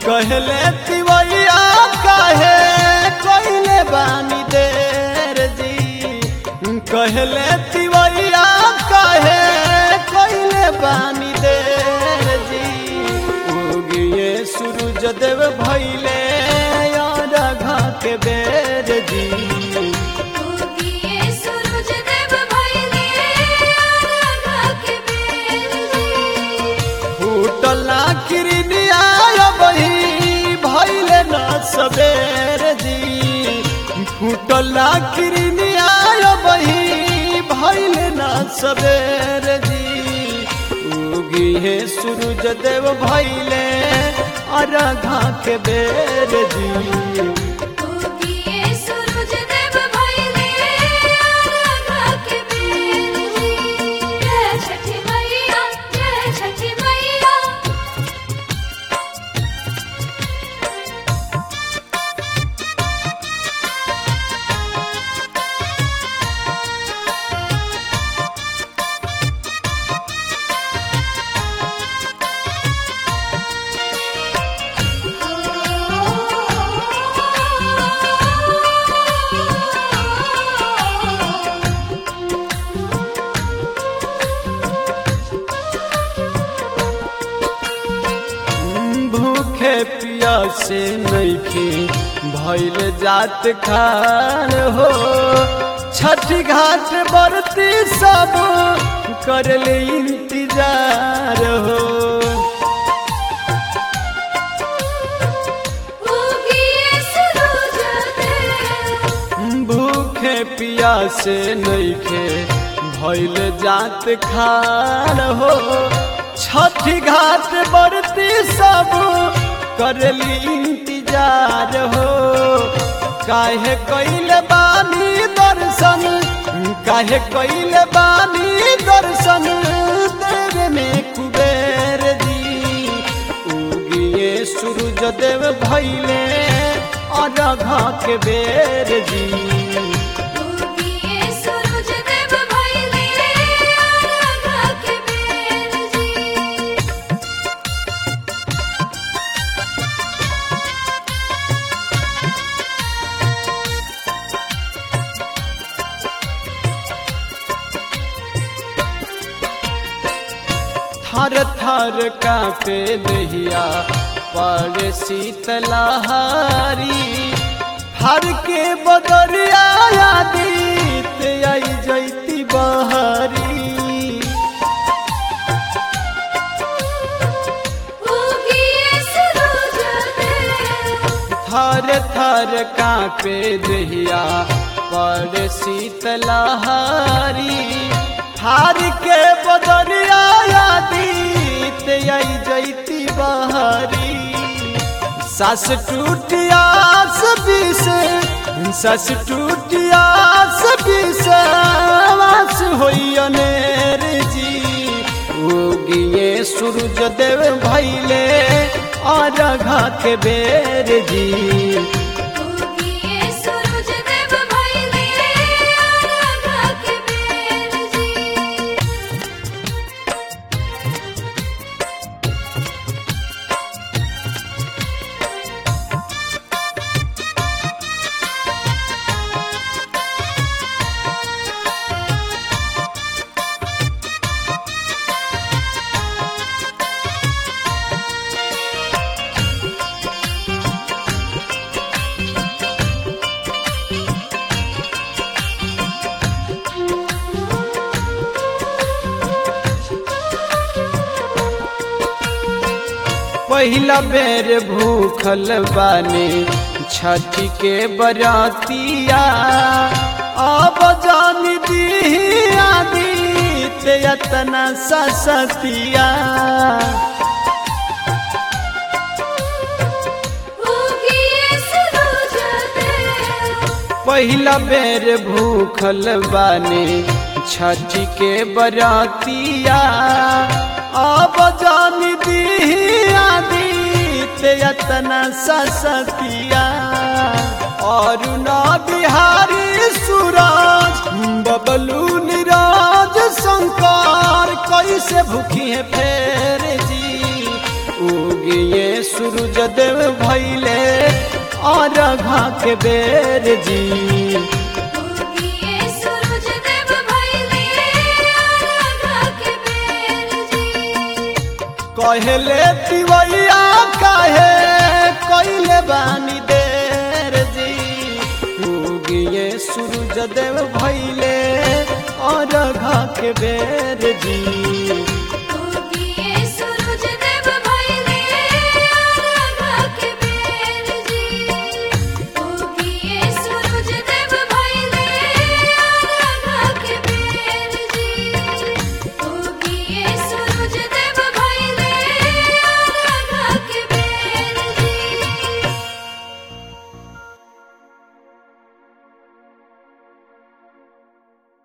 कहले तिवैया काहे कहले बानी देर जी कहले तिवैया काहे कहले बानी देर जी उगिए सूरज देव भैले यार घा के बेर जी उगिए सूरज देव भइले राधा के बेर जी फूटला किरनिया बही भैले न सबेर जी फूटला किरनिया बही भैले न सबेर जी उगी है सूरज देव भैले अरघा के बेर जी उगिए सूरज देव भइले राधा के बेर जी जय छठी मैया जय छठी मैया भूखे पियासे नैखे भैल जात खान हो छठी घाट बरती सब करले इंतजार हो उगिए सूरज देव भूखे पियासे नैखे भैल जात खान हो छठी घाट बरती सब करली इंतजार हो काहे कैले बानी दर्शन काहे कैले बानी दर्शन देव में कुबेर जी उगिए सूरज देव भैले अरघा के बेर जी उगिए सूरज देव भइले राधा के बेर जी थर थर कापे दहिया पर शीतलहारी हर के बदरिया आदित आई जैती बहारी उगिए सूरज देव थर थर कापे दहिया पर शीतलहारी हार के बदरिया आदित आई जैती बहारी सस टूटियास बिस सस टूटियास बिस वास होई अनेर जी उगिए सूरज देव भैले अरघा के बेर जी उगिए सूरज देव भइले राधा के बेर जी पहिला बेर भूखल बानी छठी के बरातिया अब जान दी आदित यतना ससतिया उगिए सूरज देव पहिला बेर भूखल बानी छठी के बरातिया अब जान दी आदित यतना ससतिया और ना बिहारी सूरज बबलू निराज शंकर कैसे भूखी है फेर जी उगिए सूरज देव भैले और घा के बेर जी उगिए सूरज देव भइले आराधा के बेर जी कहले तिवैया काहे कैले बानी देर जी उगिए सूरज देव भैले और घा के बेर जी